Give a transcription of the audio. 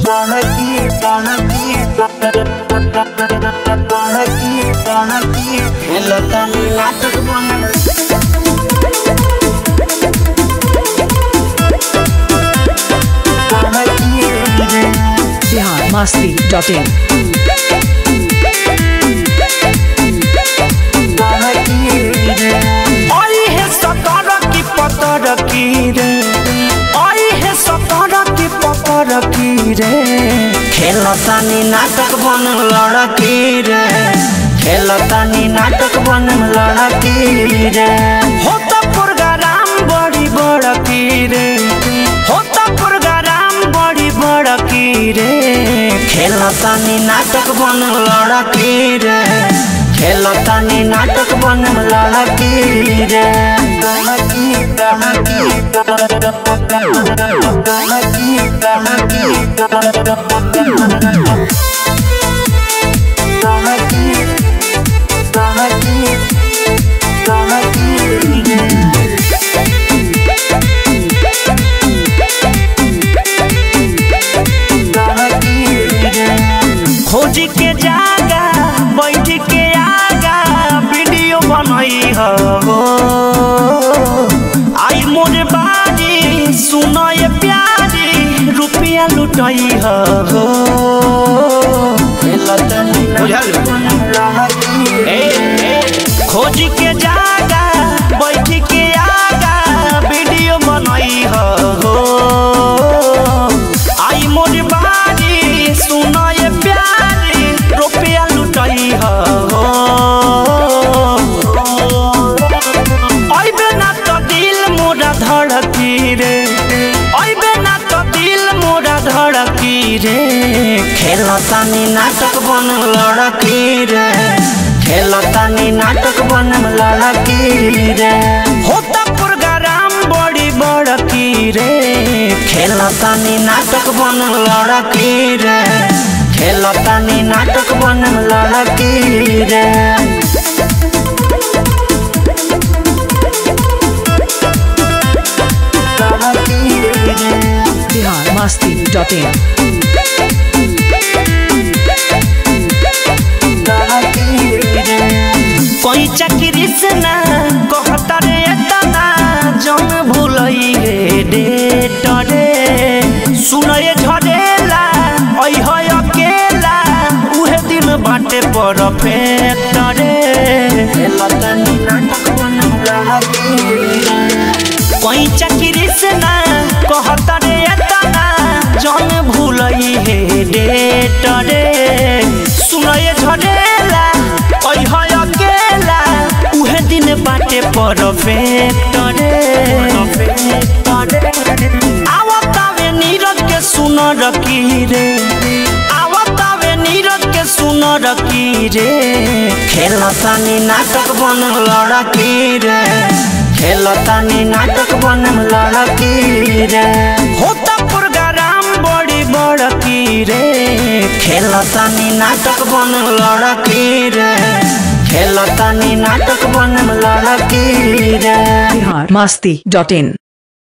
Tanaki, tanaki, tanaki, tanaki, hello tani natak bana. Bihar Masti dot in आई है सतर की पतर की रे आई है सतर की पतर की रे खेलतानी नाटक बन लड़की रे खेलतानी नाटक बन लड़की रे होता प्रोग्राम बड़ी बड़की रे होता प्रोग्राम बड़ी बड़की रे खेलतानी नाटक बन लड़की रे खेलतानी नाटक बन लड़की रे लड़की लड़की खोज के जागा बैठ के आगा वीडियो बनई हो आई मोर बारी सुनो ये प्यारी रुपया लुटई हो ए, ए, खोज के जागा बैठ के आगा वीडियो बनई हो आई मोर बारी सुनो ये प्यारी रुपया लुटई हो अइबे ना तो दिल मोरा धड़की रे अइबे ना तो दिल मोरा धड़की रे खेलतानी नाटक बन लड़की रे खेलतानी नाटक बन लड़की रे होता प्रोग्राम बड़ी बड़की रे खेलतानी नाटक बन लड़की रे खेलतानी नाटक बन लड़की रे बिहार मास्ती डॉट इन कोई चक्री से ना कहता रे तना जन भूलई रे डेट रे सुनए झरेला ओइ है अकेला उहे दिन बाटे परफेक्ट रे कोई चक्री से ना कहता रे तना जन भूलई हे डेट रे सुनए झरेला ओइ है अकेला उहे दिन बाटे परफेक्ट रे आवतावे नीरज के सुन रकी रे आवतावे नीरज के सुन रकी रे खेलतानी नाटक बन लड़की रे खेलतानी नाटक बन लड़की रे होता प्रोग्राम बड़ी बड़की रे खेलतानी नाटक बन लड़की रे खेलतानी नाटक बन लड़की रे बिहार मास्ती डॉट इन